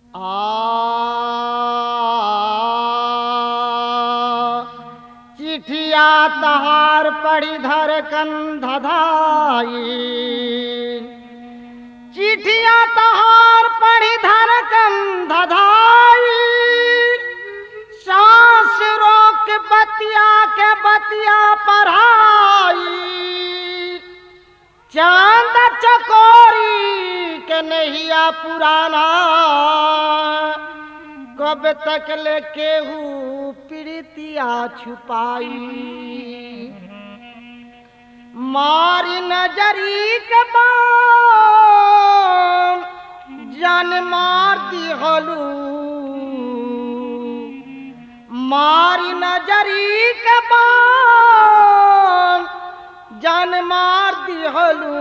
आ चिठिया तहार पड़ी धर कंधधाई चिठिया तहार पड़ी धर कंधधाई सांस रोक बतिया के बतिया पढ़ाई चांद चकोरी के नहिया पुराना कब तक ले केहू प्रीतिया छुपाई मारी नजरी के बाण जान मार दिहलू मारी नजरी के बाण जान मार दिहलू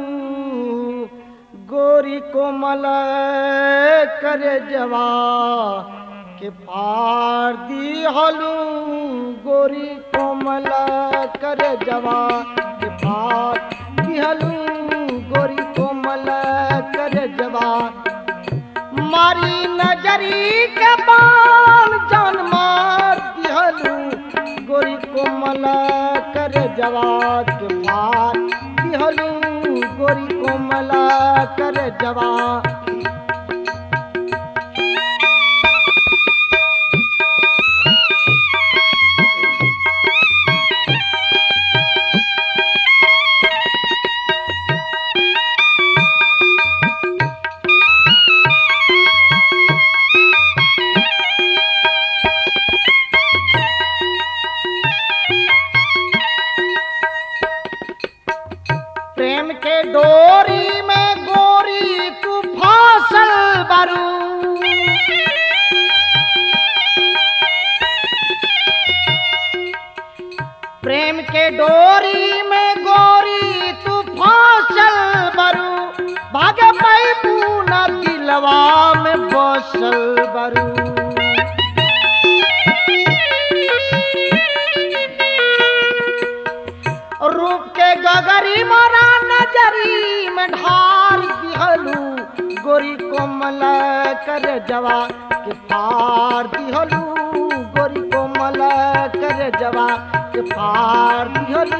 गोरी कोमल कर जवा के पार दिहलू गोरी कोमल कर जवा के पार दिहलू गोरी कोमल कर जवा मारी नजरी के बाण जान मार दिहलू गोरी कोमल कर जवाब के पार दिहलू गोरी कोमल कर जवाब प्रेम के डोरी में गोरी तू फासल बरू प्रेम के डोरी में गोरी तू फासल बरू भागे पैबू न दिलवा में बसल बरू रूप के गगरी मोरा नजरी में ढार दिहलू गोरी कोमल कर जवा के पार दिहलू गोरी कोमल कर जवा के पार दिहलू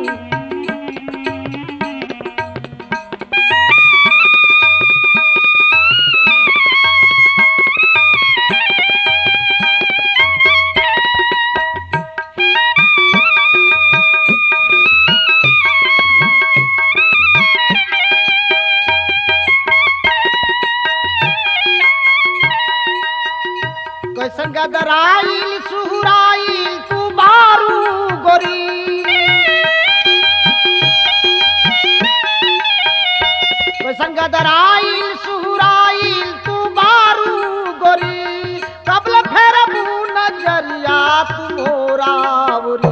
कैसन गदराइल सुहुराइल तू बारू गोरी कैसन गदराइल सुहुराइल तू बारू गोरी कबल फेर नजरिया तू मोरावरी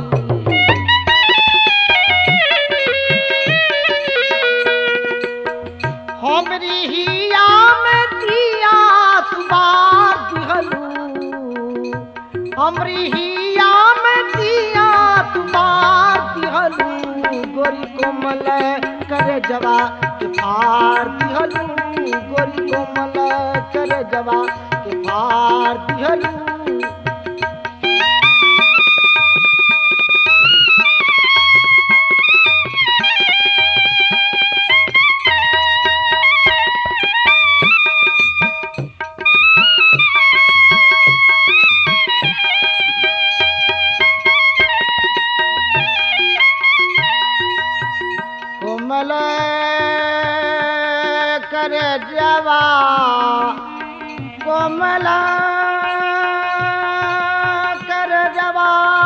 हमरी हिया में दिया तुमार दिहलू हमरी हिया में दिया तुमार दिहलू गोरी कोमल कर जवा के पार दिहलू गोरी कोमल कर जवा के पार दिहलू कोमल कर जवा कोमल कर जवा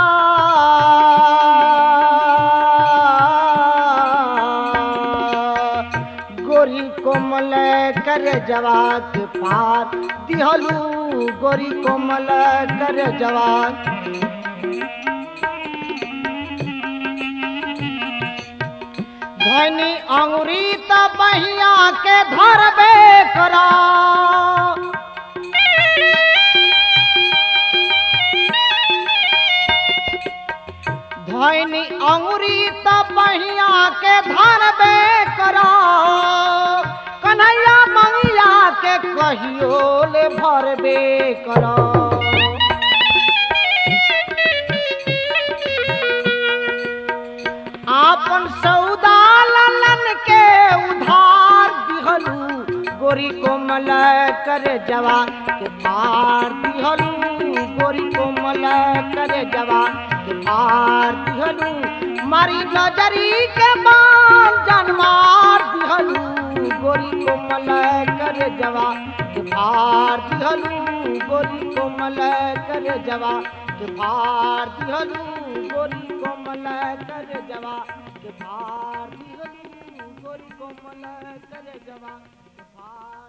गोरी कोमल कर जवा के पार दिहलू गोरी कोमल कर जवा धनी अंगुरी त बहिया के धरबे करा धनी अंगुरी त बहिया के धरबे करा कन्हैया मंगिया के कहियो ले भरबे कर आपन सौदा ललन के उधार दिहलू गोरी कोमल कर जवा के पार दिहलू गोरी कोमल कर जवा के पार दिहलू मारी नजरी के बाल जनमार दिहलू गोरी कोमल कर जवा के पार दिहलू गोरी कोमल कर जवा के पार दिहलू गोरी कोमल कर जवा के पार दिहलू गोरी कोमल कर जवा के पार